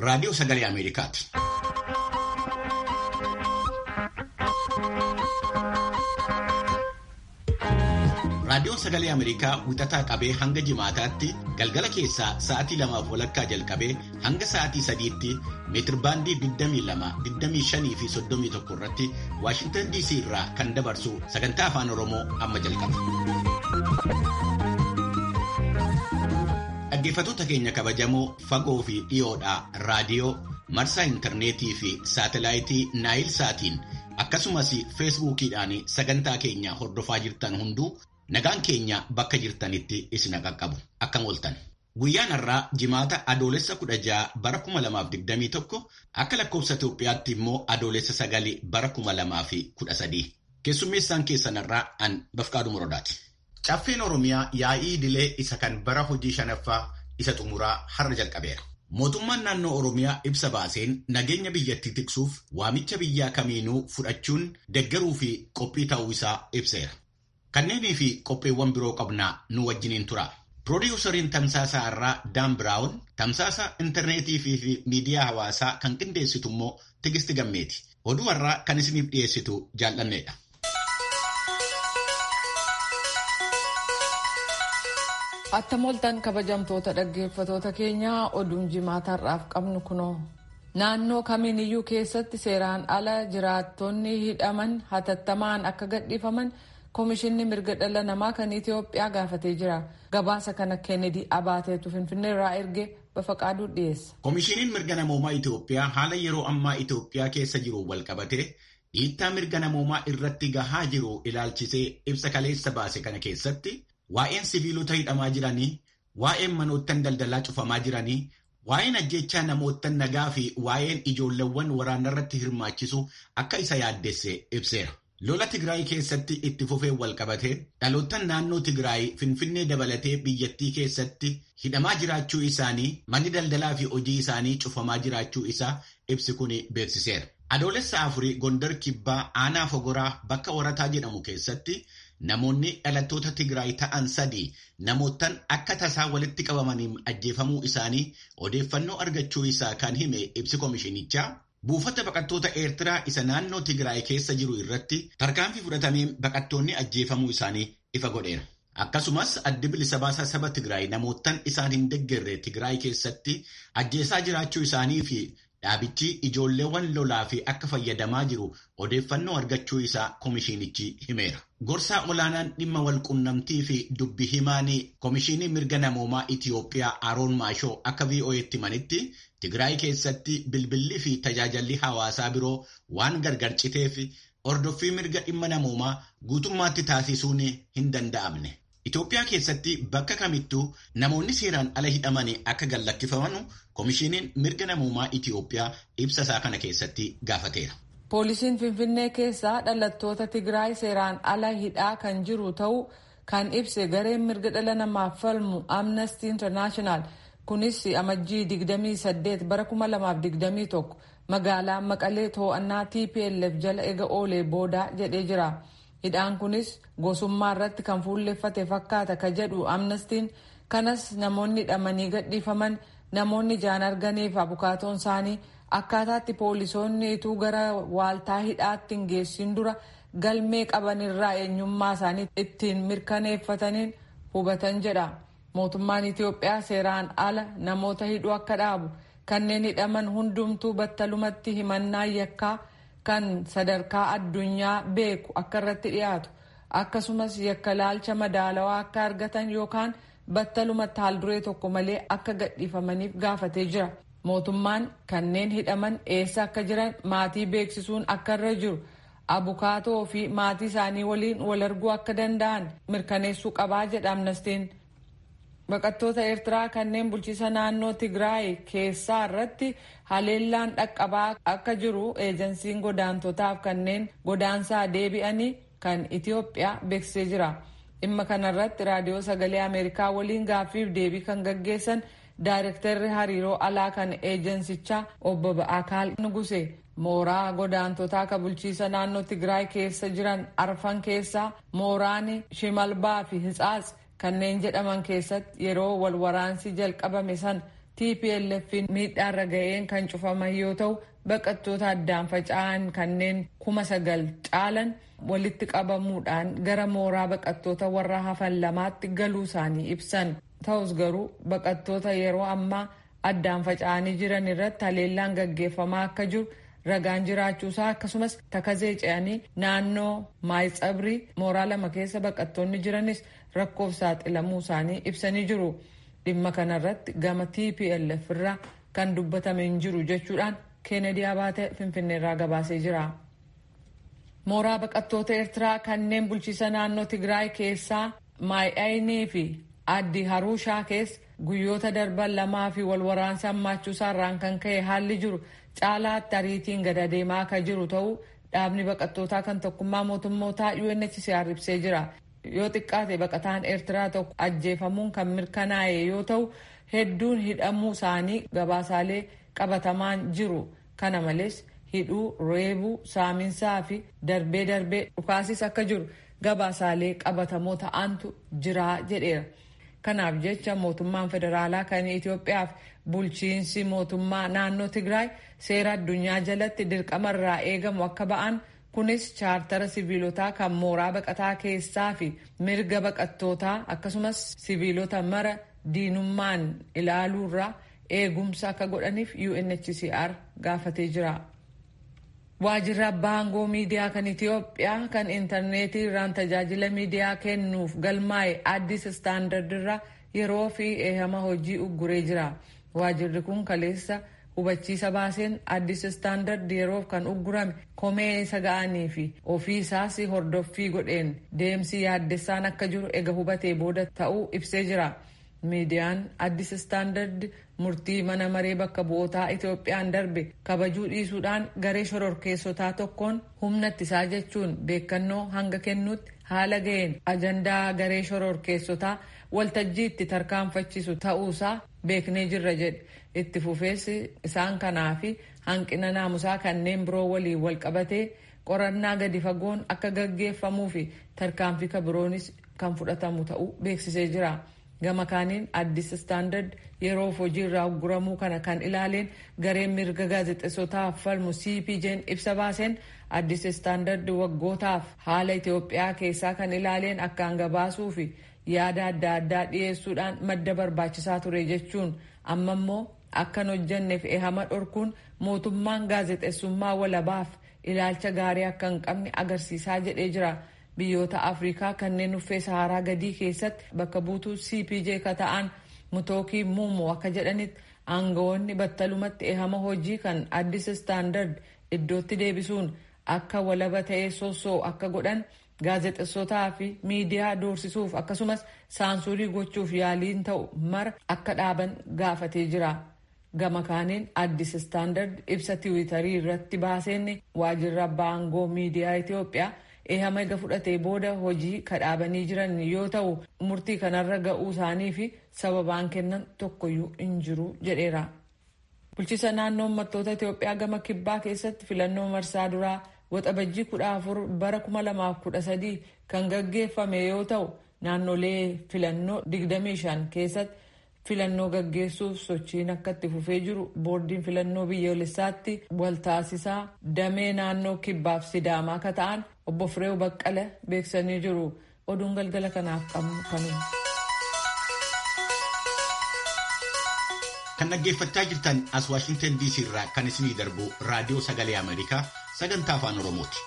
raadiyoo sagalee Ameerikaati. Raadiyoon sagalee Ameerikaa wixataa qabee hanga jimaataatti galgala keessaa sa'aatii lamaaf walakkaa jalqabee hanga sa'aatii sadiitti meetirbaandii 22, 25 fi 31 irratti Waashintan DC irraa kan dabarsu sagantaa afaan Oromoo amma jalqaba. Dhaggeeffattoota keenya kabajamoo fagoo fi dhiyoodhaa raadiyoo marsaa intarneetii fi saatelaayitii naayil saatiin akkasumas feesbuukiidhaan sagantaa keenya hordofaa jirtan hunduu nagaan keenya bakka jirtanitti isin qaqqabu akkam ooltan. Guyyaan har'aa jimaata adoolessa 16 bara 2021 akka lakkoofsa Itoophiyaatti immoo adoolessa 9 bara 2013 keessummeessaan keessan har'aa an Bafqaaduu Morodaati. Caffeen Oromiyaa yaa'ii idilee isa kan bara hojii shanaffaa isa xumuraa har'a jalqabeera. Mootummaan naannoo Oromiyaa ibsa baaseen nageenya biyyattii tiksuuf waamicha biyyaa kamiinuu fudhachuun deggaruu fi qophii ta'uu isaa ibseera. Kanneenii fi qopheewwan biroo qabnaa nu wajjiniin tura. Piroodyuusariin tamsaasaa irraa Daan Biraawun tamsaasa intarneetii fi miidiyaa hawaasaa kan qindeessitu immoo Tigisti Gammeeti. Oduu har'aa kan isiniif dhiyeessitu jaallanneedha. Attam ooltan kabajamtoota dhaggeeffatoota keenyaa oduun jimaata har'aaf qabnu kunoo. Naannoo kamiiniyyuu keessatti seeraan ala jiraattonni hidhaman hatattamaan akka gadhiifaman Komishinni mirga dhala namaa kan Itoophiyaa gaafatee jira. Gabaasa kana Kennedy Abaateetu Finfinnee irraa erge Bafaqaaduu dhiyeessa. Komishiniin mirga namoomaa Itoophiyaa haala yeroo ammaa Itoophiyaa keessa jiru walqabatee dhiittaa mirga namoomaa irratti gahaa jiru ilaalchisee ibsa kaleessa baase kana keessatti waa'een siviilota hidhamaa jiranii, waa'een manoottan daldalaa cufamaa jiranii, waa'een ajjechaa namoottan nagaa fi waa'een ijoolleewwan waraanarratti hirmaachisu akka isa yaaddesse ibseera. Lola Tigraay keessatti itti fufee walqabatee dhaloottan naannoo Tigraay Finfinnee dabalatee biyyattii keessatti hidhamaa jiraachuu isaanii manni daldalaa fi hojii isaanii cufamaa jiraachuu isaa ibsi kun beeksiseera. Adoolessa afurii Gondar Kibbaa Aanaa Fogoraa bakka Warataa jedhamu keessatti namoonni dhalattoota Tigraay ta'an sadii namoottan akka tasaa walitti qabamaniin ajjeefamuu isaanii odeeffannoo argachuu isaa kan hime ibsi komishinichaa. Buufata baqattoota Eertiraa isa naannoo Tigraay keessa jiru irratti tarkaanfii fudhatameen baqattoonni ajjeefamuu isaanii ifa godheera. Akkasumas addi bilisa baasaa saba Tigraay namoottan isaan hin deeggarre Tigraay keessatti ajjeesaa jiraachuu isaanii fi dhaabichi ijoolleewwan lolaa fi akka fayyadamaa jiru odeeffannoo argachuu isaa komishinichi himeera. Gorsaa olaanaan dhimma walqunnamtii fi dubbi himaanii komishinii mirga namoomaa Itiyoophiyaa Aroon Maashoo akka VOA'tti himanitti Tigraay keessatti bilbilli fi tajaajilli hawaasaa biroo waan gargar citeef hordoffii mirga dhimma namoomaa guutummaatti taasisuun hin danda'amne. Itoophiyaa keessatti bakka kamittuu namoonni seeraan ala hidhamanii akka gallakkifaman komishiniin mirga namoomaa Itiyoophiyaa ibsa isaa kana keessatti gaafateera. Poolisiin Finfinnee keessaa dhalattoota Tigraay seeraan ala hidhaa kan jiru ta'uu kan ibse gareen mirga dhala namaaf falmu Amnesty International. kunis amajjii 28 bara 2021 magaalaa maqalee to'annaa tplf jala ega oolee booda jedhee jira hidhaan kunis gosummaa irratti kan fuulleffate fakkaata ka jedhu amnestiin kanas namoonni hidhamanii gadhiifaman namoonni ijaan arganiif abukaatoon isaanii akkaataatti poolisoonni ituu gara waaltaa hidhaatti hin geessin dura galmee qaban irraa eenyummaa isaanii ittiin mirkaneeffataniin hubatan jedha. mootummaan Itiyoophiyaa seeraan ala namoota hidhuu akka dhaabu kanneen hidhaman hundumtuu battalumatti himannaa yakkaa kan sadarkaa addunyaa beeku akka irratti dhiyaatu akkasumas yakka laalcha madaalawaa akka argatan yookaan battalumatti haalduree tokko malee akka gadhiifamaniif gaafatee jira. Mootummaan kanneen hidhaman eessa akka jiran maatii beeksisuun akka irra jiru abukaatoo fi maatii isaanii waliin wal arguu akka danda'an mirkaneessuu qabaa jedha amnestiin. Baqattoota Eertiraa kanneen bulchiisa naannoo Tigraay keessaa irratti haleellaan dhaqqabaa akka jiru eejensiin godaantotaaf kanneen godaansaa deebi'anii kan Itiyoophiyaa beeksisee jira. Dhimma kanarratti raadiyoo sagalee Ameerikaa waliin gaaffiif deebii kan gaggeessan daayirektarri hariiroo alaa kan eejensichaa obbo Ba'akaal Nuguse mooraa godaantotaa ka bulchiisa naannoo Tigraay keessa jiran arfan keessaa mooraan Shimalbaa fi Hitsaats kanneen jedhaman keessatti yeroo wal waraansi jalqabame san TPLF'n miidhaarra ga'een kan cufaman yoo ta'u baqattoota addaan faca'an kanneen kuma sagal caalan walitti qabamuudhaan gara mooraa baqattoota warra hafan lamaatti galuu isaanii ibsan. Ta'us garuu baqattoota yeroo ammaa addaan faca'anii jiran irratti haleellaan gaggeeffamaa akka jiru ragaan jiraachuusaa akkasumas takazee ce'anii naannoo maayitsabrii mooraa lama keessa baqattoonni jiranis rakkoof saaxilamuu isaanii ibsanii jiru. Dhimma kanarratti gama TPLF irraa kan dubbatame hin jiru jechuudhaan Keenedii Abaate Finfinneerraa gabaasee jira. Mooraa baqattoota Eertiraa kanneen bulchiisa naannoo Tigraay keessaa Maay'aynii fi Addi Haruushaa keessa guyyoota darban lamaa fi wal waraansa hammaachuusaa irraan kan ka'e haalli jiru caalaatti ariitiin gad adeemaa akka jiru ta'uu dhaabni baqattootaa kan tokkummaa mootummootaa UNHCR ibsee jira. Yoo xiqqaate baqataan Eertiraa tokko ajjeefamuun kan mirkanaa'e yoo ta'u hedduun hidhamuu isaanii gabaasaalee qabatamaan jiru. Kana malees hidhuu, reebuu, saaminsaa fi darbee darbee dhukaasis akka jiru gabaasaalee qabatamoo ta'antu jira jedheera. Kanaaf jecha mootummaan federaalaa kan Itoophiyaaf bulchiinsi mootummaa naannoo Tigraay seera addunyaa jalatti dirqama irraa eegamu akka ba'an kunis chaartara siviilotaa kan mooraa baqataa keessaa fi mirga baqattootaa akkasumas siviilota mara diinummaan ilaaluurraa eegumsa akka godhaniif UNHCR gaafatee jira. Waajjirri abbaa aangoo miidiyaa kan Itoophiyaa kan intarneetii irraan tajaajila miidiyaa kennuuf galmaa'e addis istaandard irraa yeroo fi eehama hojii ugguree jira. Waajjirri kun kaleessa hubachiisa baaseen addis istaandard yeroof kan uggurame komee isa ga'anii fi ofii isaas hordoffii godheen deemsi yaaddessaan akka jiru ega hubatee booda ta'uu ibsee jira. Miidiyaan addis istaandard murtii mana maree bakka bu'ootaa Itoophiyaan darbe kabajuu dhiisuudhaan garee shororkeessotaa tokkoon humna ittisaa jechuun beekannoo hanga kennuutti haala ga'een ajandaa garee shororkeessotaa waltajjii itti tarkaanfachiisu ta'uusaa beeknee jirra jedhe itti fufeessi isaan kanaa fi hanqina naamusaa kanneen biroo waliin wal qabatee qorannaa gadi fagoon akka gaggeeffamuu fi tarkaanfii kabiroonis kan fudhatamu ta'uu beeksisee jira. gama kaaniin addis istaandard yeroof hojii irraa ugguramuu kana kan ilaaleen gareen mirga gaazexeessotaaf falmu cpj'n ibsa baaseen addis istaandard waggootaaf haala itiyoophiyaa keessaa kan ilaaleen akkaan gabaasuu fi yaada adda addaa dhiyeessuudhaan madda barbaachisaa ture jechuun amma immoo akkan hojjanneef ehama dhorkuun mootummaan gaazexeessummaa walabaaf ilaalcha gaarii akka hin qabne agarsiisaa jedhee jira. biyyoota afrikaa kanneen uffee saharaa gadii keessatti bakka buutuu cpj ka ta'an mutookii muumoo akka jedhanitti aangawoonni battalumatti ehama hojii kan addis istaandard iddootti deebisuun akka walaba ta'ee soosoo akka godhan gaazexeessotaa fi miidiyaa doorsisuuf akkasumas saansurii gochuuf yaaliin ta'u mara akka dhaaban gaafatee jira. gama kaaniin addis istaandard ibsa tiwiitarii irratti baaseen waajjirri abbaa aangoo miidiyaa itiyoophiyaa ehama ega fudhatee booda hojii kadhaabanii jiran yoo ta'u murtii kanarra ga'uu isaanii fi sababaan kennan tokkoyyuu hin jiru jedheera. Bulchiisa naannoo uummattoota Itoophiyaa gama kibbaa keessatti filannoo marsaa duraa waxabajjii kudha afur bara kuma lamaaf kudha sadii kan gaggeeffame yoo ta'u naannolee filannoo digdamii shan keessatti filannoo gaggeessuuf sochiin akka itti fufee jiru boordiin filannoo biyyoolessaatti waltaasisaa damee naannoo kibbaaf sidaamaa akka ta'an obbo Fireew Baqqala beeksisanii jiru. Oduun galgala kanaaf qabnu kanuma. Kan dhaggeeffachaa jirtan as Waashingtan DC irraa kan isinii darbu raadiyoo sagalee Ameerikaa sagantaa afaan Oromooti.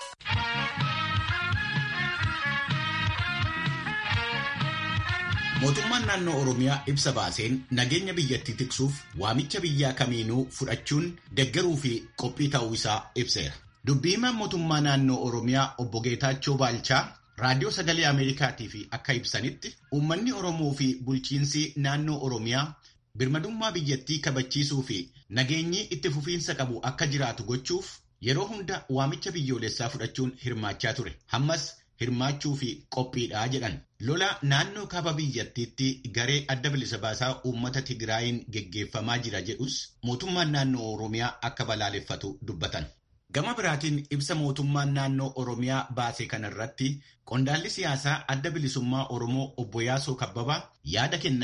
Mootummaan naannoo Oromiyaa ibsa baaseen nageenya biyyattii tiksuuf waamicha biyyaa kamiinuu fudhachuun deeggaruu fi qophii ta'uu isaa ibseera. Dubbii himaan mootummaa naannoo Oromiyaa obbo Geetaachoo Baalchaa raadiyoo sagalee Ameerikaatiif akka ibsanitti uummanni Oromoo fi bulchiinsi naannoo Oromiyaa birmadummaa biyyattii kabachiisuu fi nageenyi itti fufiinsa qabu akka jiraatu gochuuf yeroo hunda waamicha biyyoolessaa fudhachuun hirmaachaa ture. Hammas hirmaachuu fi qophiidhaa jedhan. Lola naannoo kaaba biyyattiitti garee adda bilisa baasaa uummata Tigraayin geggeeffamaa jira jedhus mootummaan naannoo Oromiyaa akka balaaleffatu dubbatan. Gama biraatiin ibsa mootummaan naannoo Oromiyaa baase kanarratti qondaalli siyaasaa adda bilisummaa Oromoo obbo Yaasoo Kabbabaa yaada kennaniin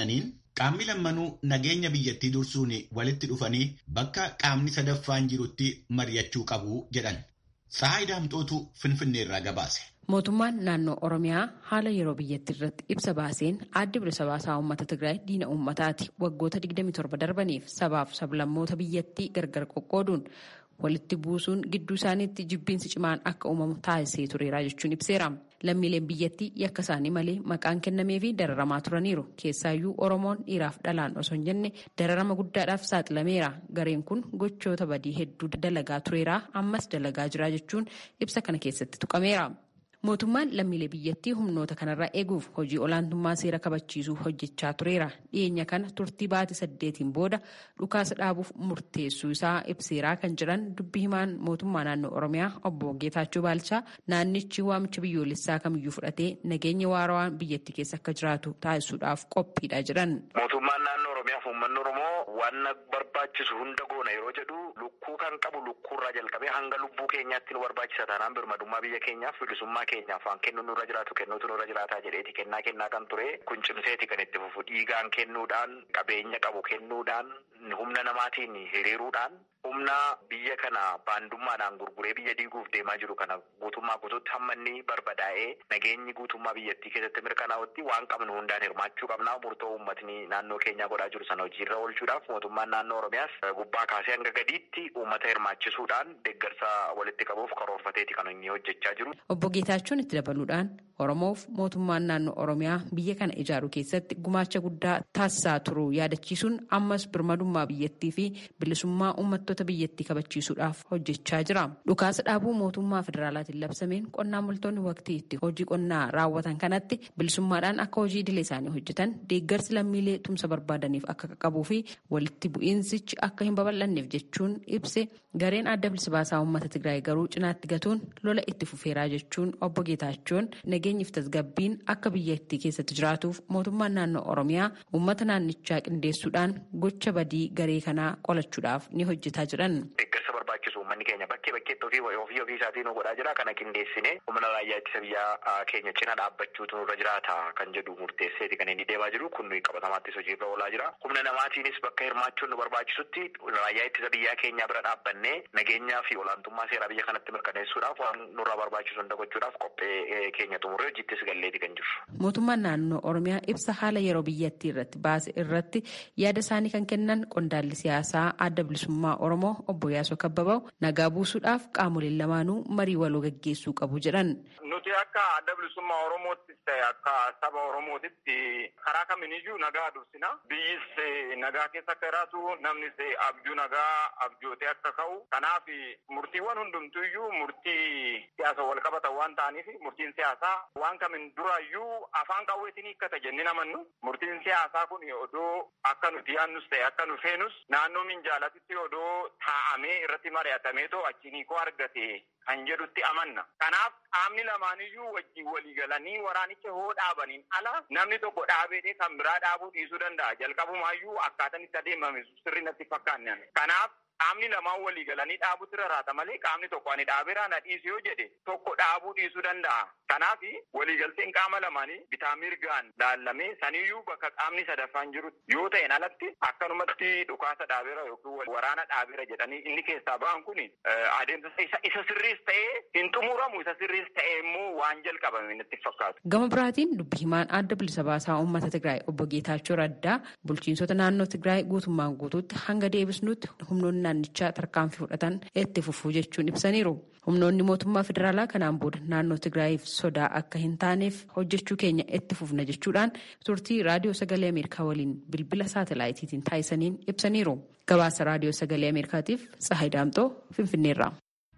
Qaamni lammanuu nageenya biyyattii dursuun walitti dhufanii bakka qaamni sadaffaan jirutti mari'achuu qabu jedhan. Tsahaay Daamxootu Finfinneerraa gabaase. Mootummaan naannoo Oromiyaa haala yeroo biyyattii irratti ibsa baaseen adda bilisa baasaa uummata Tigraay diina uummataati. Waggoota 27 darbaniif sabaaf sablammoota biyyattii gargar qoqqooduun walitti buusuun gidduu isaaniitti jibbiinsi cimaan akka uumamu taasisee tureera jechuun ibseera. Lammiileen biyyattii yakka isaanii malee maqaan kennamee fi dararamaa turaniiru. Keessaayyuu Oromoon dhiiraaf dhalaan osoo hin jenne dararama guddaadhaaf saaxilameera. Gareen kun gochoota badii hedduu dalagaa tureera. Ammas dalagaa jira jechuun ibsa kana keessatti tuqameera. Mootummaan lammiilee biyyattii humnoota kanarraa eeguuf hojii olaantummaa seera kabachiisuu hojjechaa tureera. Dhiyeenya kana turtii baatii saddeetiin booda dhukaasa dhaabuuf murteessuu isaa ibseeraa kan jiran dubbi himaan mootummaa naannoo Oromiyaa obbo Geetaachoo Baalchaa naannichi waamicha biyyoolessaa kamiyyuu fudhatee nageenya waarawaan biyyattii keessa akka jiraatu taasisuudhaaf qophiidha jedhan. Mootummaan naannoo Oromiyaaf uummanni Oromoo waan barbaachisu hunda goona yeroo jedhu lukkuu kan qabu lukkuurraa jalqabee hanga lubbuu keenyaatti nu barbaachisa taanaan birmadummaa biyya keenyaaf bilisummaa keenyaaf waan kennu nurra jiraatu kennuutu nurra jiraataa jedheeti kennaa kennaa kan ture kun cimseeti kan itti fufu dhiigaan kennuudhaan qabeenya qabu kennuudhaan humna namaatiin hiriiruudhaan humna biyya kana baandummaadhaan gurguree biyya diiguuf deemaa jiru kana guutummaa guutuutti hamma inni barbadaa'ee nageenyi guutummaa biyyattii keessatti mirkanaa'utti waan qabnu hundaan hirmaachuu qabnaa murtoo uummatni naannoo keenyaa godhaa jiru sana hojiirra oolchuudhaaf mootummaan naannoo oromiyaas gubbaa kaasee hanga gadiitti uummata hirmaachisuudhaan deeggarsa walitti qabuuf karoorfateeti kan inni hojjechaa jiru. Obbo Geetaachoon itti dabaluudhaan Oromoof mootummaan naannoo Oromiyaa biyya kana ijaaruu keessatti gumaacha guddaa taasisaa turuu yaadachiisuun ammas birmadummaa biyyattii fi bilisummaa uummattoota biyyattii kabachiisuudhaaf hojjechaa jira. Dhukaasa dhaabuu mootummaa federaalaatiin labsameen qonnaan bultoonni waqtii itti hojii qonnaa raawwatan kanatti bilisummaadhaan akka hojii idilee isaanii hojjetan deeggarsi lammiilee tumsa barbaadaniif akka qaqqabuu fi walitti bu'iinsichi akka hin babal'anneef jechuun ibse gareen adda bilisa baasaa uummata Tigraay garuu cinaatti gatuun lola itti fufeeraa jechuun obbo Geetaachoon nageenyiif tasgabbiin akka biyyattii keessatti jiraatuuf mootummaan naannoo Oromiyaa uummata naannichaa qindeessuudhaan gocha badii garee kanaa qolachuudhaaf ni hojjetaa jiran. Deeggarsa barbaachisu uummanni keenya bakkee bakkeetti ofii ofii ofii isaatiin nu godhaa jira kana qindeessine humna raayyaa ittisa biyyaa keenya cina dhaabbachuutu nurra jiraata kan jedhu murteesseeti kan inni deemaa jiru kun qabatamaattis hojiirra oolaa jira humna namaatiinis bakka hirmaachuun nu barbaachisutti raayyaa ittisa biyyaa keenya bira dhaabbannee nageenyaa fi olaantummaa seeraa biyya kanatti mirkaneessuudhaaf waan nurraa barbaachisu hunda gochuudhaaf qophee keenya xumurree hojittis galleeti kan jiru. Mootummaan naannoo Oromiyaa ibsa haala yeroo biyyattii irratti baase irratti yaada isaanii kan kennan qondaalli siyaasaa adda bilisummaa Oromoo obbo Yaasoo Kabbabaw nagaa buusuudhaaf qaamoleen lamaanuu marii waloo gaggeessuu qabu jedhan. Nuti akka adda bilisummaa Oromoottis ta'e akka saba Oromootitti karaa kamiiniyyuu nagaa dursina. Biyyis nagaa keessa akka jiraatu namnis abjuu nagaa abjootee akka ka'u. Kanaaf murtiiwwan hundumtuyyuu murtii siyaasa wal qabatan waan ta'aniif murtiin siyaasaa waan kamiin duraayyuu afaan qawweetiin hiikkata jennee namannu. Murtiin siyaasaa kun odoo akka nuti yaannus ta'e akka nu feenus naannoo minjaalatitti odoo taa'amee irratti mari'atamee too achiin hiikoo argate kan jedhutti amanna. Kanaaf qaamni lamaaniyyuu wajjin walii galanii waraanicha hoo dhaabaniin ala namni tokko dhaabeedhee kan biraa dhaabuu dhiisuu danda'a. Jalqabumaayyuu akkaataan itti adeemame sirri natti fakkaanne. Kanaaf qaamni lamaan walii galanii dhaabuutti rarraata malee qaamni tokko ani dhaabeera na dhiisu yoo jedhe tokko dhaabuu dhiisuu danda'a. Kanaaf waliigalteen qaama lamaanii bitaa mirgaan laallamee saniyyuu bakka qaamni sadaffaan jiru yoo ta'een alatti akkanumatti dhukaasa dhaabeera yookiin waraana dhaabeera jedhanii inni keessaa ba'an kun adeemsa isa sirriis ta'ee hin xumuramu isa sirriis ta'ee immoo waan jalqabame natti fakkaatu. Gama biraatiin dubbi himaan adda bilisa baasaa uummata Tigraay obbo Geetaachoo Raddaa bulchiinsota naannoo Tigraay guutummaan guutuutti hanga deebisnutti humnoonni naannichaa tarkaanfii fudhatan itti fufuu jechuun ibsaniiru. Humnoonni mootummaa federaalaa kanaan booda naannoo Tigraayiif sodaa akka hin taaneef hojjechuu keenya itti fufna jechuudhaan turtii raadiyoo sagalee Ameerikaa waliin bilbila saatalaayitiitiin taasisaniin ibsaniiru. Gabaasa raadiyoo sagalee Ameerikaatiif Tsahayi Daamxoo Finfinneerraa.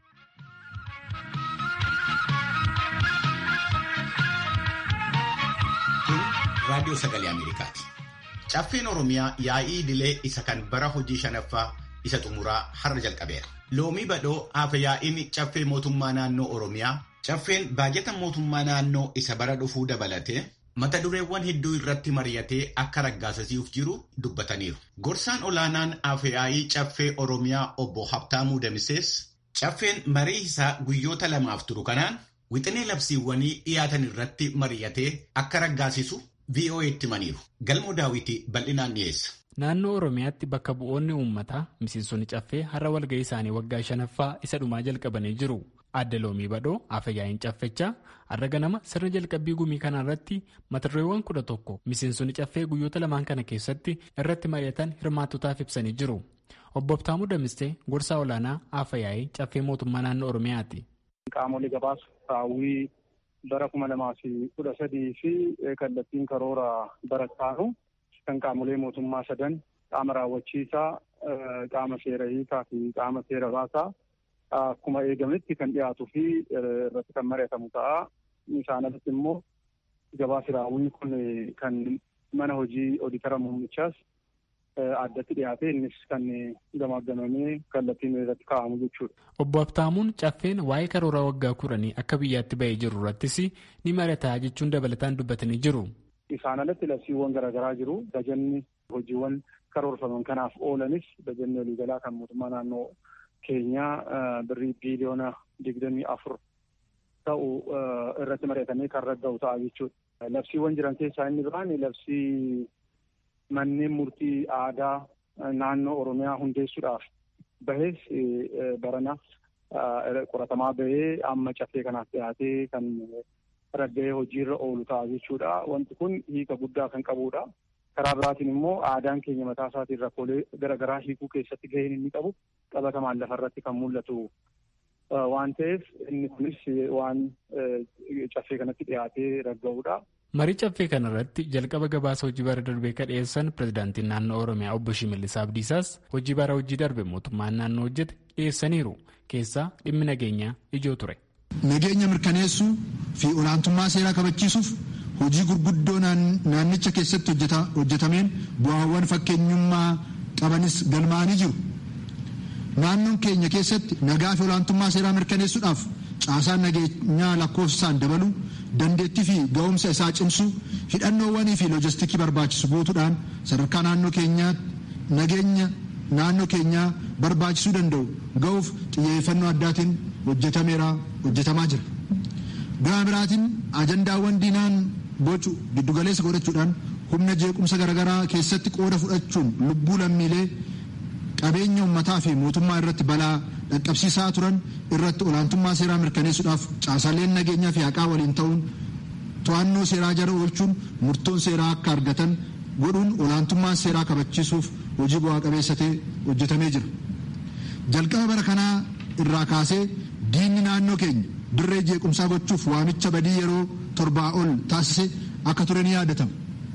raadiyoo sagalee Ameerikaati. Caffeen Oromiyaa yaa'ii idilee isa kan bara hojii shanaffaa isa xumuraa har'a jalqabeera. Loomii badhoo hafe yaa'iin caffee mootummaa naannoo Oromiyaa caffeen baajata mootummaa naannoo isa bara dhufuu dabalatee mata dureewwan hedduu irratti mari'atee akka raggaasisuuf jiru dubbataniiru. Gorsaan olaanaan hafe yaa'ii caffee Oromiyaa obbo Habtaamuu Damisees caffeen marii isaa guyyoota lamaaf turu kanaan wixinee labsiiwwanii dhiyaatan irratti mari'atee akka raggaasisu VOA'tti himaniiru. Galmoo daawwitii bal'inaan dhiyeessa. Naannoo Oromiyaatti bakka bu'oonni uummataa miseensonni caffee har'a walga'ii isaanii waggaa shanaffaa isa dhumaa jalqabanii jiru. Adda loomii badhoo afayyaa'in caffechaa har'a ganama sirna jalqabbii gumii kana irratti mata-dureewwan kudha tokko miseensonni caffee guyyoota lamaan kana keessatti irratti mari'atan hirmaattotaaf ibsanii jiru. Obbo Abtaamuu Damistee gorsaa olaanaa afayyaa'ii caffee mootummaa naannoo Oromiyaati. Qaamolee gabaasu raawwii bara kuma lamaa fi kudha sadii fi kallattiin karoora barattaanu kan qaamolee mootummaa sadan qaama raawwachiisaa qaama seera hiikaa fi qaama seera baasaa akkuma eegametti kan dhiyaatuu fi irratti kan mari'atamu ta'a. Isaan alatti immoo gabaasi raawwii kun kan mana hojii oditara muummichaas addatti dhiyaate innis kan gamaggamamee kallattiin irratti kaa'amu jechuudha. Obbo Abtaamuun caffeen waa'ee karoora waggaa kudhanii akka biyyaatti bahee jiru irrattis ni mari'ata jechuun dabalataan dubbatanii jiru. Isaan alatti labsiiwwan garaagaraa jiru. Bajanni hojiiwwan karoorfaman kanaaf oolanis bajanni waliigalaa kan mootummaa naannoo keenyaa birrii biiliyoona digdamii afur ta'u irratti mari'atamee kan ragga'u ta'a jechuudha. Labsiiwwan jiran keessaa inni biraan labsii manneen murtii aadaa naannoo Oromiyaa hundeessuudhaaf bahes barana qoratamaa bahee amma caffee kanaaf dhiyaatee kan ragga'ee hojiirra oolu ta'a jechuudha. Wanti kun hiika guddaa kan qabudha. Karaa biraatiin immoo aadaan keenya mataa isaatiin rakkoolee garaagaraa hiikuu keessatti gaheen inni qabu qabatamaan lafarratti kan mul'atu waan ta'eef inni kunis waan caffee kanatti dhiyaatee ragga'udha. Marii caffee kanarratti jalqaba gabaasa hojii bara darbee kan dhiyeessan pirezidaantiin naannoo Oromiyaa obbo Shimallis Abdiisaas hojii bara hojii darbe mootummaan naannoo hojjete dhiyeessaniiru keessaa dhimmi nageenyaa ijoo ture. Nageenya mirkaneessuu fi olaantummaa seeraa kabachiisuuf hojii gurguddoo naannicha keessatti hojjetameen bu'aawwan fakkeenyummaa qabanis galmaa'anii jiru. Naannoon keenya keessatti nagaa fi olaantummaa seeraa mirkaneessuudhaaf caasaan nageenyaa lakkoofsaan dabaluu dandeettii fi ga'umsa isaa cimsuu hidhannoowwanii fi loojistikii barbaachisu guutuudhaan sadarkaa naannoo keenyaatti nageenya naannoo keenyaa barbaachisuu danda'u ga'uuf xiyyeeffannoo addaatiin hojjetameera hojjetamaa jira. Gama biraatiin ajandaawwan diinaan bocu giddugaleessa godhachuudhaan humna jeequmsa garaagaraa keessatti qooda fudhachuun lubbuu lammiilee qabeenya uummataa fi mootummaa irratti balaa dhaqqabsiisaa turan irratti olaantummaa seeraa mirkaneessuudhaaf caasaaleen nageenyaa fi haqaa waliin ta'uun to'annoo seeraa jala oolchuun murtoon seeraa akka argatan godhuun olaantummaa seeraa kabachiisuuf hojii bu'aa qabeessa ta'e hojjetamee jira. Jalqaba bara kanaa irraa kaasee diinni naannoo keenya dirree jeequmsaa gochuuf waamicha badii yeroo torbaa ol taasise akka ture ni yaadatama.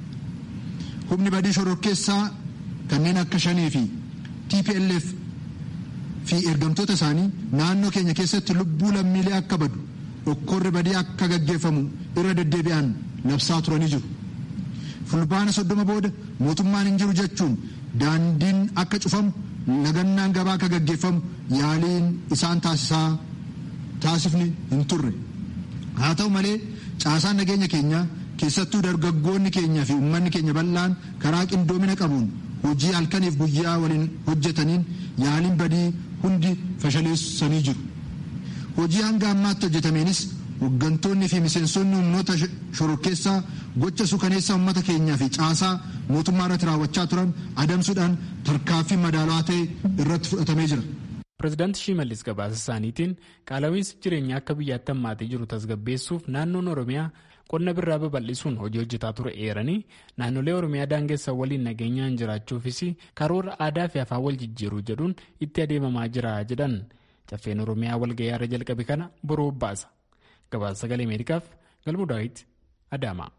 Humni badii shororkeessaa kanneen akka shanii fi TPLF fi ergamtoota isaanii naannoo keenya keessatti lubbuu lammiilee akka badu dhokkorri badii akka gaggeeffamu irra deddeebi'an labsaa turanii jiru. Fulbaana soddoma booda mootummaan hin jiru jechuun daandiin akka cufamu nagannaan gabaa akka gaggeeffamu yaaliin isaan taasisaa taasifni hin turre. Haa ta'u malee caasaan nageenya keenyaa keessattuu dargaggoonni keenyaa fi uummanni keenya bal'aan karaa qindoomina qabuun hojii halkaniif guyyaa waliin hojjetaniin yaaliin badii hundi fashaleessanii jiru. Hojii hanga ammaatti hojjetameenis hooggantoonni fi miseensonni humnoota shororkeessaa gocha suukaneessaa uummata keenyaa fi caasaa mootummaa irratti raawwachaa turan adamsuudhaan tarkaanfii madaalawaa ta'e irratti fudhatamee jira. Pireezidaanti Shimallis gabaasa isaaniitiin qaala'iinsi jireenyaa akka biyyaatti hammaatee jiru tasgabbeessuuf naannoon Oromiyaa qonna birraa babal'isuun hojii hojjetaa ture eeranii naannolee Oromiyaa daangessan waliin nageenyaan jiraachuufis karoora aadaa fi afaan wal jijjiiruu jedhuun itti adeemamaa jira jedhan caffeen Oromiyaa walga'ii irra jalqabe kana boruu baasa. Gabaasa sagalee Ameerikaaf Galmuu Daawit Adaamaa.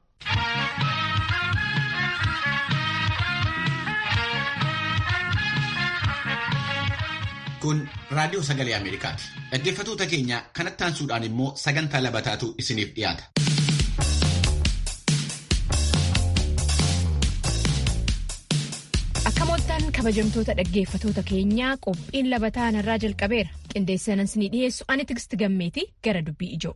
Kun raadiyoo sagalee Ameerikaati. Dhaggeeffattoota keenya kanatti aansuudhaan immoo sagantaa labataatu isiniif dhiyaata. Akka moottan kabajamtoota dhaggeeffatoota keenyaa qophiin labataa narraa jalqabeera. Qindeessanan isinii dhiyeessu ani Tigist Gammeeti gara dubbii ijoo.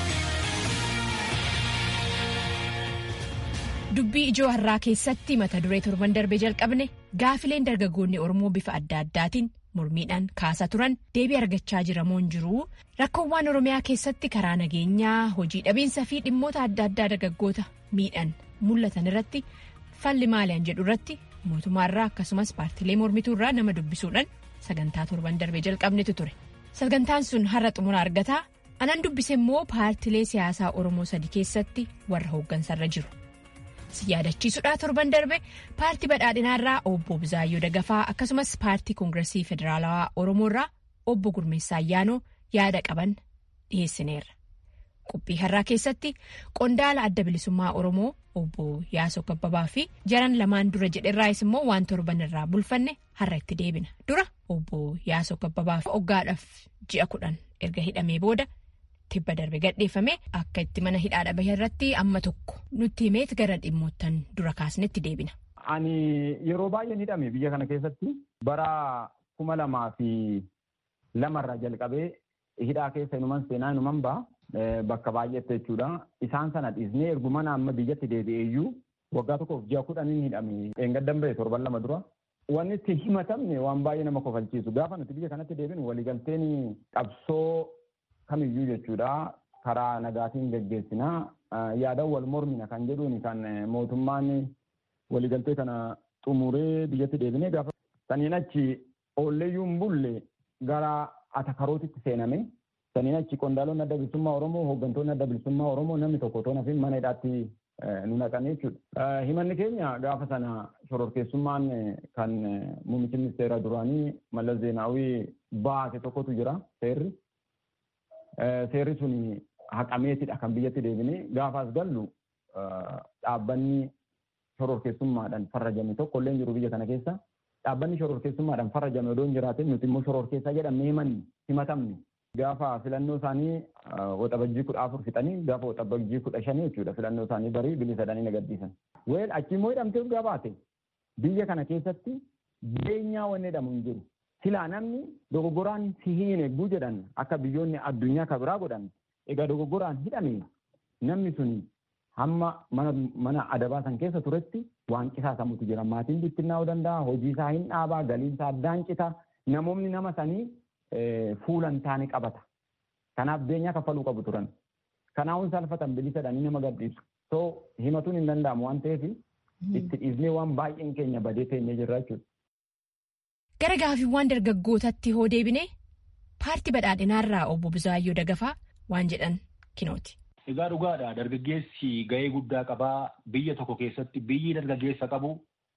Dubbii ijoo har'aa keessatti mata duree torban darbee jalqabne gaafileen dargaggoonni Oromoo bifa adda addaatiin mormiidhaan kaasaa turan deebii argachaa jiramoon jiru rakkoowwan oromiyaa keessatti karaa nageenyaa hojii dhabiinsa fi dhimmoota adda addaa dargaggoota miidhan mul'atan irratti falli maaliyan jedhu irratti mootummaarraa akkasumas paartilee mormituurraa nama dubbisuudhaan sagantaa torban darbee jalqabnetu ture sagantaan sun har'a xumura argataa anan dubbise immoo paartilee siyaasaa oromoo sadi keessatti warra hooggansarra jiru si yaadachiisudhaa torban darbe paartii badhaadhinaarraa obbo Bizaayyoo Dagafaa akkasumas paartii koongiresii federaalawaa oromoorraa obbo Gurmeessaa Ayyaanoo yaada qaban dhiyeessineerra. Qophii har'aa keessatti qondaala adda bilisummaa Oromoo obbo Yaasoo Kabbabaa fi jaran lamaan dura jedherraayis immoo waan torban irraa bulfanne har'a itti deebina. Dura obbo Yaasoo Kabbabaa fi hoggaadhaaf ji'a kudhan erga hidhamee booda tibba darbe gadheeffame akka itti mana hidhaadha bahe irratti amma tokko nutti himeet gara dhimmoottan dura kaasnetti deebina. Ani yeroo baay'een hidhame biyya kana keessatti bara kuma lamaa fi lamarraa jalqabee hidhaa keessa inuman seenaa inuman ba'a. bakka baay'eetti jechuudha. Isaan sana dhiisnee ergumana amma biyyatti deebi'eeyyuu waggaa tokkoof ji'a kudhaniin hidhame eengaddan ba'e torban lama dura. Wanni itti himatamne waan baay'ee nama kofalchiisu. Gaafa nuti biyya kanatti deebinu waliigalteen qabsoo kamiyyuu jechuudha. Karaa nagaatiin geggeessinaa yaadan wal mormina kan jedhuun kan mootummaan waliigaltee kana xumuree biyyatti deebinee gaafa saniin achi oolleeyyuu hin bulle gara atakarootitti seename. Saniin achi qondaalonni adda bilisummaa Oromoo hooggantoonni adda bilisummaa Oromoo namni tokko otoo nafiin mana hidhaatti nu naqan jechuudha. Himanni keenya gaafa sana shororkeessummaan kan muummichi ministeera duraanii Mallas Zeenaawii baase tokkotu jira seerri. Seerri sun haqameetidha kan biyyatti deebinee gaafaas gallu dhaabbanni shororkeessummaadhaan farrajame tokko illee jiru biyya kana keessa. Dhaabbanni shororkeessummaadhaan farrajame odoo hin jiraatin nuti immoo shororkeessaa jedhamee himanni himatamni. Gaafa filannoo isaanii waxabajjii kudha afur fixanii gaafa waxabajjii kudha shanii jechuudha filannoo isaanii barii bilisadhanii nagaddiisan. Weel achi immoo hidhamtee dhugaa baate biyya kana keessatti beenyaa wanni jedhamu hin jiru. Silaa namni dogoggoraan si hin eegguu jedhan akka biyyoonni addunyaa kan biraa godhan egaa dogoggoraan hidhame namni sun hamma mana adabaa san keessa turetti waan qisaasamutu jira. Maatiin bittinnaa'uu danda'a, hojii isaa hin dhaabaa, galiin isaa addaan cita. Namoonni nama sanii fuulan taane qabata. Kanaaf beenyaa kaffaluu qabu turan. Kanaafuu salphatan bilisadhanii nama gadhiisu. So himatuun hin danda'amu waan ta'eef itti dhiisnee waan baay'een keenya badee teenyee jirra jechuudha. Gara gaafiiwwan dargaggootatti hoo deebine paartii badhaadhinaarraa obbo Bizaayyoo Dagafaa waan jedhan kinooti. Egaa dhugaadha dargaggeessi gahee guddaa qabaa biyya tokko keessatti biyyi dargaggeessa qabu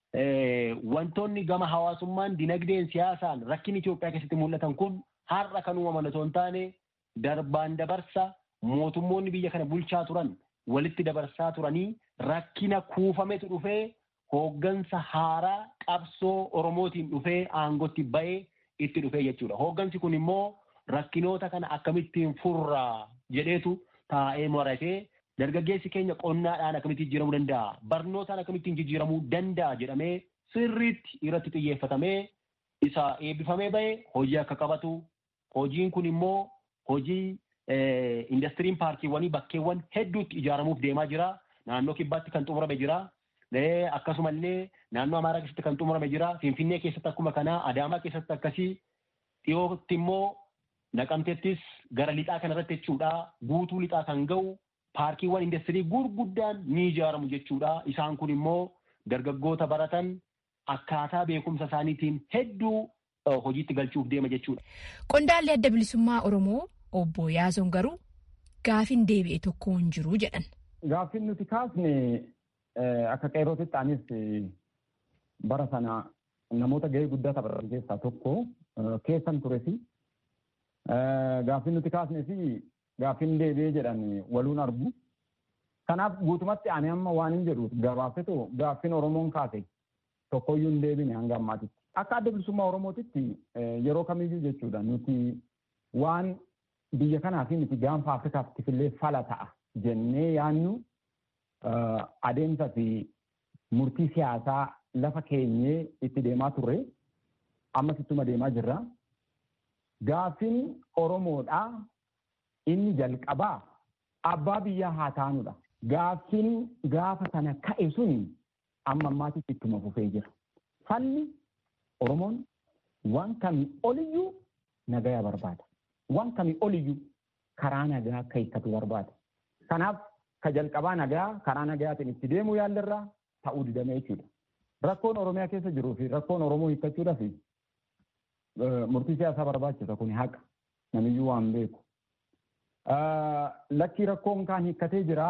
wantoonni gama hawaasummaan dinagdeen siyaasaan rakkin Itoophiyaa keessatti mul'atan kun har'a kan uumaman otoo hin taane darbaan dabarsa mootummoonni biyya kana bulchaa turan walitti dabarsaa turanii rakkina kuufametu dhufee hooggansa haaraa qabsoo Oromootiin dhufee aangotti bahee itti dhufee jechuudha. Hooggansi kun immoo rakkinoota kana akkamittiin furraa jedheetu taa'ee maratee dargaggeessi keenya qonnaadhaan akkamittiin jijjiiramuu danda'a barnootaan akkamittiin jijjiiramuu danda'a jedhamee sirriitti irratti xiyyeeffatamee isa eebbifamee bahe hojii akka qabatu hojiin kun immoo hojii indastiriin paarkiiwwanii bakkeewwan hedduutti ijaaramuuf deemaa jira naannoo kibbaatti kan xumurame jira akkasumallee naannoo amaaraa keessatti kan xumurame jira finfinnee keessatti akkuma kanaa adaamaa keessatti akkasii dhiyootti immoo naqamteettis gara lixaa kanarratti jechuudha guutuu lixaa kan ga'u paarkiiwwan industirii gurguddaan ni ijaaramu jechuudha. Isaan kun immoo dargaggoota baratan akkaataa beekumsa isaaniitiin hedduu hojiitti galchuuf deema jechuudha. Qondaalli adda bilisummaa Oromoo obbo Yaason garuu gaafin deebi'e tokko hin jiru jedhan. Gaafin nuti kaasne akka qeerrootitti anis bara sana namoota gahee guddaa taphatan keessaa tokko keessan turesi. Gaafin nuti kaasnee fi gaafin deebi'ee jedhan waluun argu. Kanaaf guutumatti ani amma waan hin jedhu gabaabsetu gaaffin Oromoon kaase tokkoyyuu hin deebine hanga ammaatitti. Akka adda bilisummaa Oromootitti yeroo kamiyyuu jechuudha nuti waan biyya kanaa fi nuti gaanfa Afrikaatti illee fala ta'a jennee yaannu adeemsa fi murtii siyaasaa lafa keenyee itti deemaa turre ammas ittuma deemaa jirra. Gaaffiin Oromoodhaa inni jalqabaa abbaa biyyaa haa taanudha. Gaaffiin gaafa sana ka'e sun amma ammaatitti ittuma fufee jira. Falli Oromoon waan kamii oliyyuu nagaya barbaada. Waan kamii oliyyuu karaa nagaa akka hiikkatu barbaada. Kanaaf ka jalqabaa nagaa karaa nagayaatiin itti deemuu yaallarraa ta'uu didame jechuudha. Rakkoon Oromiyaa keessa jiruu fi rakkoon Oromoo hiikkachuudhaaf murtii siyaasaa barbaachisa kun haqa namiyyuu waan beeku. Lakkii rakkoon kaan hiikkatee jira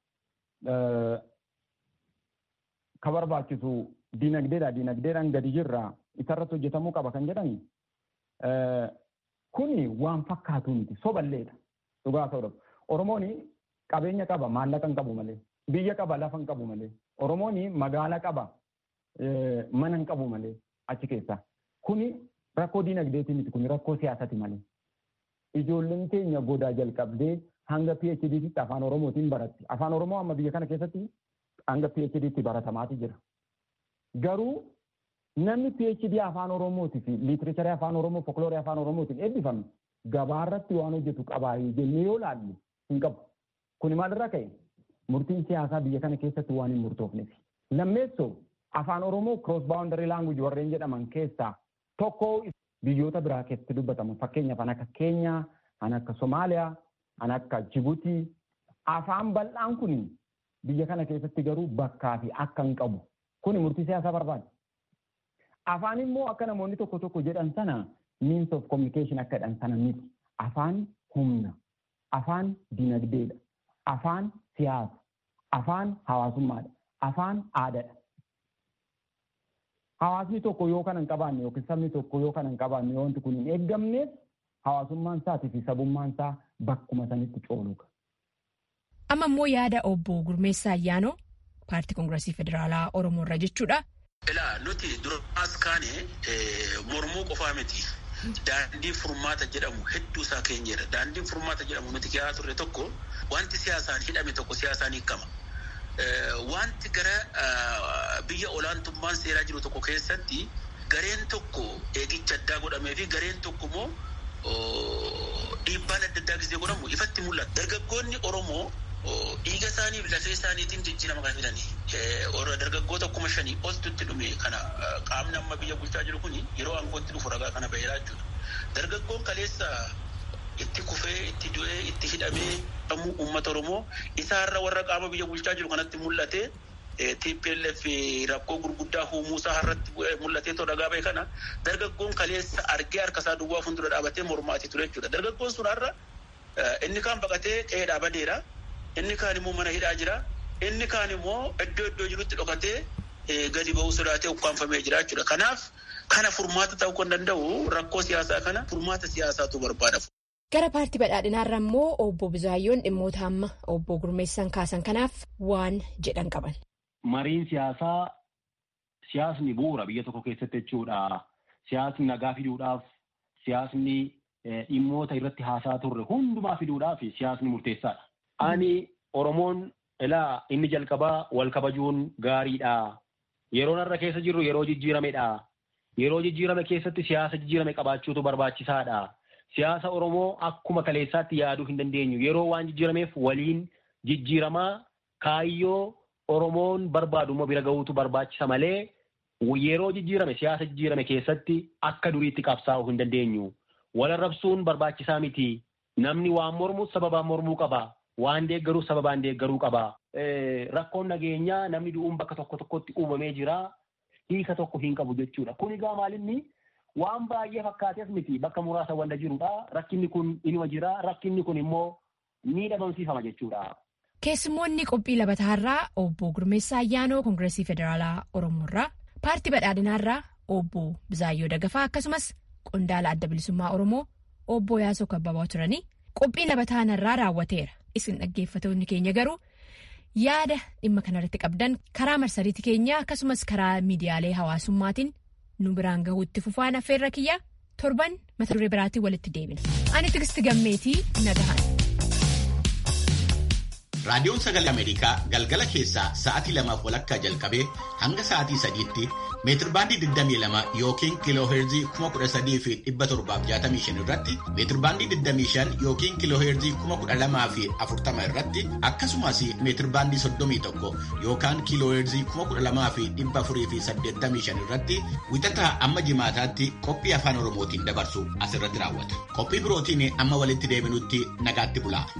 ka barbaachisu dinagdeedha dinagdeedhaan gadi jirra isarratti hojjetamuu qaba kan jedhani kuni waan fakkaatu miti soballeedha dhugaa ta'udha. Oromoon qabeenya qaba maallaqa hin qabu malee biyya qaba lafa hin qabu malee Oromoon magaala qaba mana hin qabu malee achi keessa kuni rakkoo dinagdeeti miti kuni rakkoo siyaasati malee. Ijoolleen keenya godaa jalqabdee hanga PHD'tti afaan Oromootiin baratti. Afaan Oromoo amma biyya kana keessatti hanga PHD'tti baratamaati jira. Garuu namni PHD afaan Oromootii fi liitireecharii afaan Oromoo folkloorii afaan Oromootiin eebbifame gabaarratti waan hojjetu qabaayee jennee yoo laallu hin qabu. Kuni maalirraa ka'e murtiin siyaasaa biyya kana keessatti waan hin murtoofneef. Lammeessoo afaan Oromoo cross boundary language warreen jedhaman keessaa tokko biyyoota biraa keessatti dubbatamu fakkeenyaaf kan akka Keenyaa, kan akka Somaaliyaa, kan akka Jibuutii afaan bal'aan kun biyya kana keessatti garuu bakkaa fi akka hin qabu. Kuni murtii siyaasaa barbaada. Afaan immoo akka namoonni tokko tokko jedhan sana means of communication akka jedhan sana miti. Afaan humna, afaan dinagdeedha, afaan siyaasa, afaan hawaasummaadha, afaan aadaadha. Hawaasni tokko yoo kana hin qabaanne yookiin sabni tokko yoo kana hin qabaanne wanti kun hin eeggamneef hawaasummaan isaatii fi sabummaan isaa bakkuma sanitti cooluudha. Amma immoo yaada obbo Gurmeessaa Ayyaanoo paartii Koongireesii Federaalaa Oromoo irra jechuudha. Ilaa nuti duraas kaane mormuu qofaa miti. Daandii furmaata jedhamu hedduu isaa keenyedha. Daandiin furmaata jedhamu nuti kiyyaa turre tokko wanti siyaasaan hidhame tokko siyaasaan hiikama. Wanti gara biyya olaantummaan seeraa jiru tokko keessatti gareen tokko eegicha addaa godhamee fi gareen tokko immoo dhiibbaan adda addaa gisee godhamu ifatti mul'ata. Dargaggoonni Oromoo dhiiga isaaniif lafee isaaniitiin jijjiirama kan fidanii dargaggoota kuma shanii oltu itti dhume kana qaamni amma biyya bulchaa jiru kun yeroo aangootti dhufu ragaa kana baheeraa jechuudha. Dargaggoon kaleessa itti kufee itti du'ee itti hidhamee dhamu uummata Oromoo isaarra warra qaama biyya bulchaa jiru kanatti mul'ate TPLF rakkoo gurguddaa uumuusaa har'atti mul'atee too dhagaa bahe kana dargaggoon kaleessa argee harkasaa duwwaa fuuldura dhaabatee mormaatii ture jechuudha. Dargaggoon sun har'a inni kaan baqatee qe'ee dhaabadeera. Inni kaan immoo mana hidhaa jira. Inni kaan immoo iddoo iddoo jirutti dhokatee gadi ba'uu sodaatee ukkaanfamee jira jechuudha. Kanaaf kana furmaata ta'uu kan danda'u rakkoo siyaasaa kana furmaata siyaasaatu barbaada. Gara paartii badhaadhinaarra immoo obbo Bizaayyoon dhimmoota amma obbo Gurmeessan kaasan kanaaf waan jedhan qaban. Mariin siyaasaa siyaasni bu'uura biyya tokko keessatti jechuudha. Siyaasni nagaa fiduudhaaf siyaasni dhimmoota irratti haasaa turre hundumaa fiduudhaaf siyaasni murteessaadha. Ani Oromoon ilaa inni jalqabaa wal kabajuun gaariidha. Yeroon har'a keessa jirru yeroo jijjiiramedha. Yeroo jijjiirame keessatti siyaasa jijjiirame qabaachuutu barbaachisaadha. Siyaasa Oromoo akkuma kaleessaatti yaaduu hin dandeenyu. Yeroo waan jijjiirameef waliin jijjiiramaa kaayyoo Oromoon barbaadu immoo bira gahuutu barbaachisa malee yeroo jijjiirame siyaasa jijjiirame keessatti akka duriitti qabsaa'uu hin dandeenyu. Wal arrabsuun barbaachisaa miti. Namni waan mormuus sababaan mormuu qaba. Waan deeggaruus sababaan deeggaruu qaba. Rakkoon nageenyaa namni du'uun bakka tokko tokkotti uumamee jira. Hiika tokko hin qabu jechuudha. Kun egaa maalinni waan baay'ee fakkaateef miti bakka muraasa wanta jirudha. Rakkinni kun inuma jira. Rakkinni kun immoo ni dhabamsiifama jechuudha. Keessummoonni qophii labataarraa obbo Gurmeessaa Ayyaanoo Koongireesii Federaalaa Oromoorraa paartii badhaadhinaarraa obbo Bizaayyoo Dagafaa akkasumas qondaala adda bilisummaa Oromoo obbo Yaasoo Kabbabaa turanii qophii labataanarraa raawwateera. Isin dhaggeeffatoonni keenya garuu yaada dhimma kanarratti qabdan karaa marsariitii keenyaa akkasumas karaa miidiyaalee hawaasummaatiin nu biraan gahuutti fufaan affeerra kiyya torban mata duree biraatiin walitti deebina. Ani Tigisti Gammeetii nagahan. Raadiyoon Sagalee Ameerikaa galgala keessaa sa'aatii lamaaf walakkaa jalqabee hanga sa'aatii sadiitti meetirbaandii 22 yookiin kiilooheerzii 13,765 irratti meetirbaandii 25 yookiin kiilooheerzii 12,040 irratti akkasumas meetirbaandii 31 yookaan kiilooheerzii 12,485 irratti wixataa amma jimaataatti qophii afaan Oromootiin dabarsu asirratti raawwata. Qophii birootiin amma walitti deebinutti nagaatti bulaa.